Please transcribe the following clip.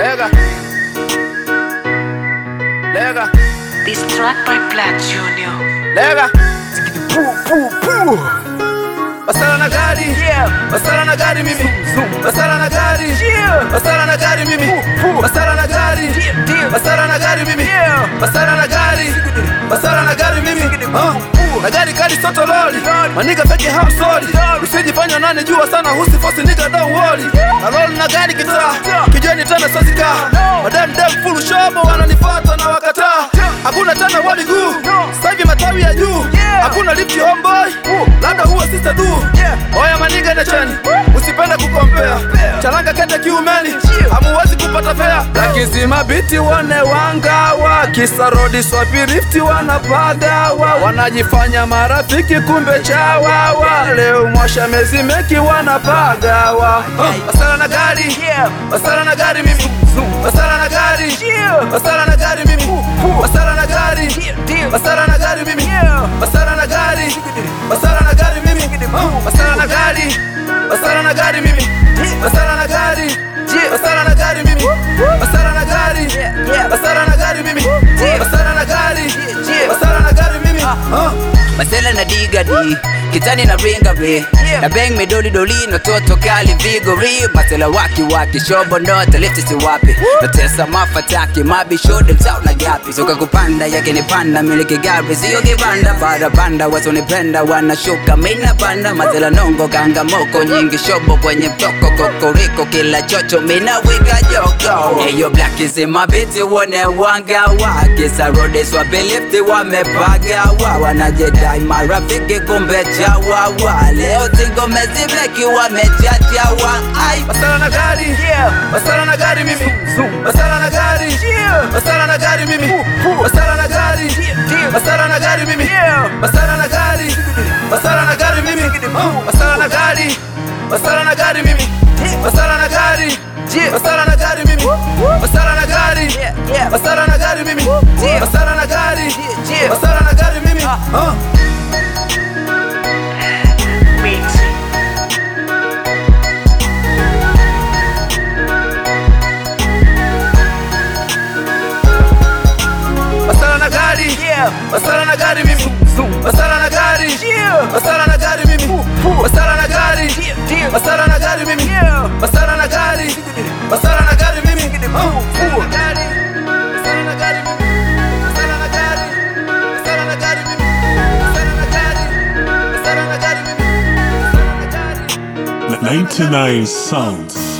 Lega. Lega. This track by Black Junior. Lega. Puu, puu, puu. Masala na gari Masala na gari mimi Masala na gari Masala na gari mimi Masala na gari Masala na gari mimi Masala na gari Masala na gari mimi Ah. Na gari kali soto loli Maniga feki hamsoli Usijifanya nane jua sana husi fosi nigga don't worry Na loli na gari kitaa Kijeni tena sazika Madam dem full shobo wananifata na wakataa Hakuna tena wa miguu Sasa hivi matawi ya juu Hakuna lifti homeboy Labda huwa sister du Oya maniga na chani Usipende kukompea Charanga kende kiumeni Hamuwezi kupata fea Lakizima biti wane wangawa Kisa rodi swapi lifti wanapagawa Wanajifanya marafiki kumbe chawawa Leo mwasha mezi meki wanapagawa Masala na gari Masala na gari mimi Masala na gari Masala na gari mimi Masala na gari Masala na gari mimi Masala na gari Masala na gari mimi Masala na gari Masala na gari mimi Masala na gari Masala na gari mimi Masala na gari Masala na gari mimi Masala na gari Masala na gari mimi Ah. Masela na digadi kitani na ringa be na bang me doli doli no toto kali vigori Masela waki waki shobo no talifti si wapi natesa mafataki mabi shode mtao na gapi soka kupanda yake ni panda miliki gari sio kibanda para banda wasonipenda wanashuka mina banda Masela nongo kanga moko nyingi shobo kwenye mtoko kokoriko kila chocho mina wika joko Eyo black is in my biti wone wanga wake sarode swapelifti wamepagawa wanajedai marafiki kumbe chawawa leo tingome zimeki wamechachawa ai Masala na gari Masala na gari mimi Masala na gari Masala na gari mimi Masala na gari Masala na gari mimi Masala na gari Masala na gari mimi Masala na gari Masala na gari mimi Masala na gari Masala na gari mimi Masala na gari Masala na gari mimi Masala na gari Masala na gari mimi Ah. Mixing. Masala na gari Masala na gari mimi Masala na gari Masala na gari mimi Masala na gari Masala na gari mimi Masala na gari Masala na gari mimi Masala na gari Masala na gari mimi Masala na gari Masala na gari mimi Masala na gari Masala na gari mimi Masala na gari 99 Sounds.